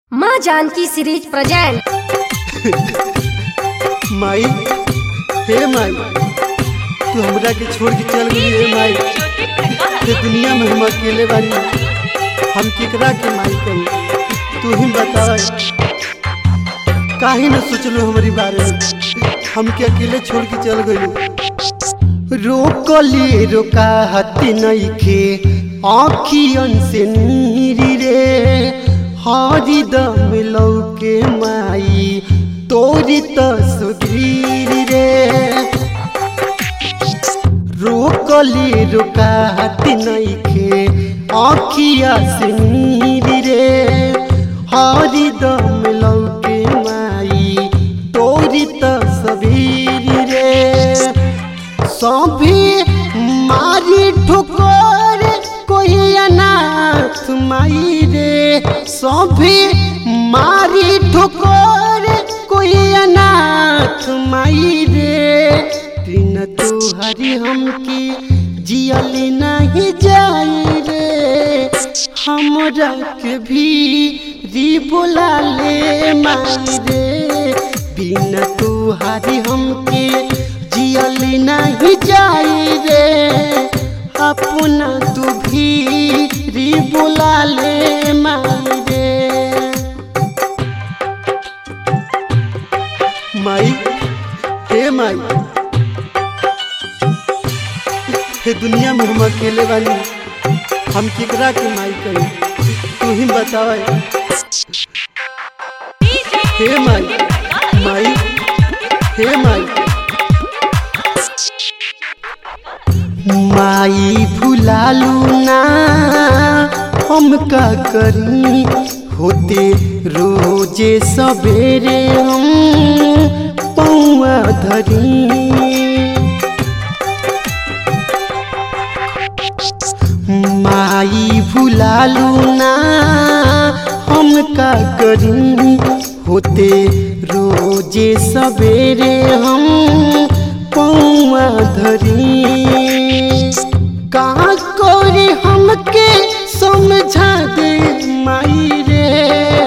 माँ Janaki series present माई हे माई तू हमरा के छोड़ के चल गई हे माई ये दुनिया में हम अकेले बानी हम केकरा के माई कही तू ही बता काहे न सोचलो हमारी बारे में हमके अकेले छोड़ के चल गई रोकली रोका हती नइखे आँखियन से नीरी रे हरी दम लौके माई तोरी तस्वीर रे रोकली रोका हती नइखे आँखिया से नीरी रे हरी दम लौके माई तोरी तस्वीर रे सभी मारी ठोकर कोई अनाथ माई रे सभी मारी ठोकर कोई अनाथ माई रे बिन तुहरी हमके जियल नहीं जाई रे हमरा के भी री बोला ले माई रे बिन तुहरी हमके जियल नहीं जाई रे अपना तू भी री बुला ले माई रे माई हे माई हे दुनिया में हम अकेले बानी हम केकरा के माई कही तू ही बतावे हे माई माई हे माई माई भुलालू ना हम का करी होते रोजे सवेरे हम पौआ धरी माई भुलालू ना हम का करी होते रोजे सवेरे हम पौआ धरी कहाँ कोरी हमके समझा दे माई रे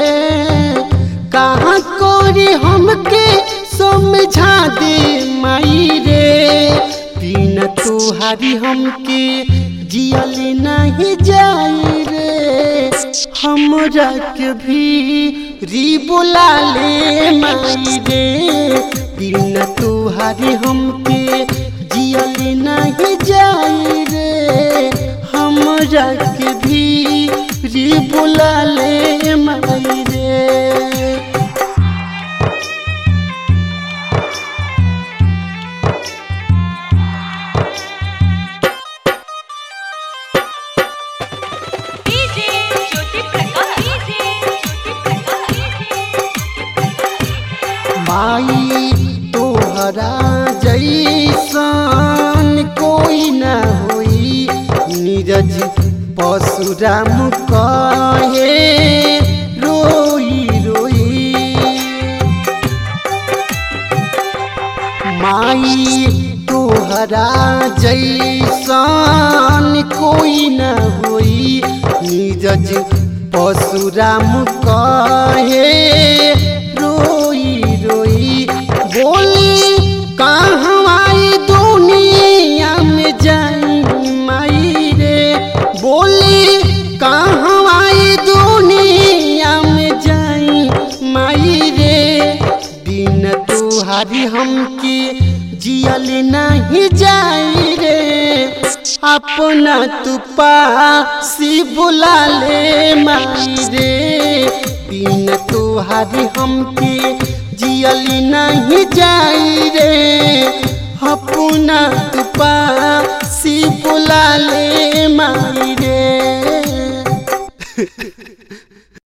कहाँ कोरी हमके समझा दे माई रे बिन तुहारी हमके जियल नहीं जाई रे हमरा के भी री बुला ले माई रे बिन तुहारी हमके जियल नहीं जाई रे हमरा के भी री बुला ले माई रे डीजे ज्योति प्रकाश डीजे ज्योति प्रकाश माई तोहरा जैसन कोई न होई नीरज परशुराम कहे रोई रोई माई तोहरा जैसन कोई न होई नीरज परशुराम कहे रोई रोई बोली कहवाई दुनिया में जाई माई रे बोली कहवाई दुनिया में जाई माई रे बिन तुहारी हमके जियल नहीं जाई रे अपना तू पासी बुला ले माई रे बिन तुहारी हमके जियल नहीं जाई रे अपना तू पासी बुला ले माई रे